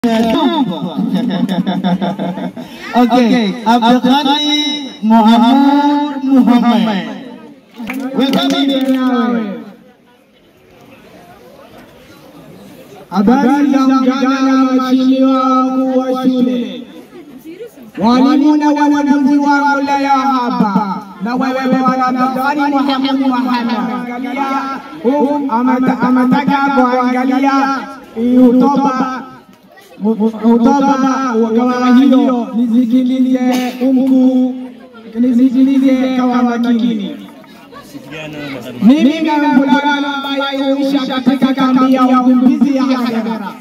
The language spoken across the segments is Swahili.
Okay, Abdulghani Muhammad Muhammad. Welcome. Habari za mchana mheshimiwa mkuu wa shule, walimu na wanafunzi wangu leo hapa na wewe bwana Daktari Muhammad Muhammad, angalia huu amata- ametaka kuangalia hii hotuba hotuba kama hiyo, nisikilize mkuu, nisikilize kwa makini. Mimi kama mvulana ambaye huisha katika kambi ya wakimbizi ya Kagera,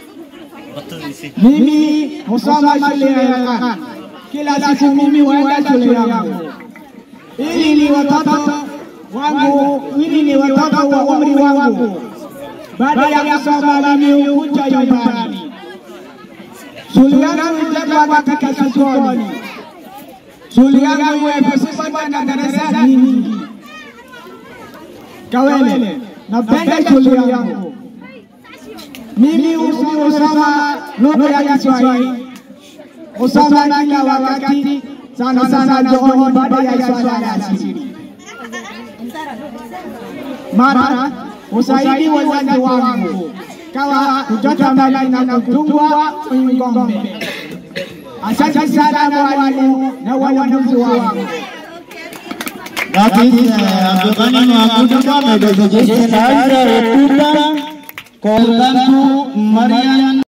mimi husoma shule ya Khan. Kila siku mimi huenda shule yangu ili ni watoto wangu, ili ni watoto wa umri wangu. Baada ya kusoma mimi hukuja nyumbani. Shule yangu ijengwa katika sokoni. Shule yangu imepesiwa na darasa nyingi. Kawele, napenda shule yangu. Mimi husoma lugha ya Kiswahili, husoma kila wakati, sana sana jioni baada ya swala ya asiri. Mara husaidia wazazi wangu kawa kuchota maji na kutungwa ng'ombe. Asante sana mwalimu na wanafunzi wangu. That is uh, Abdulghani Muhammad Muhammad. Just another hotuba. Welcome to Marian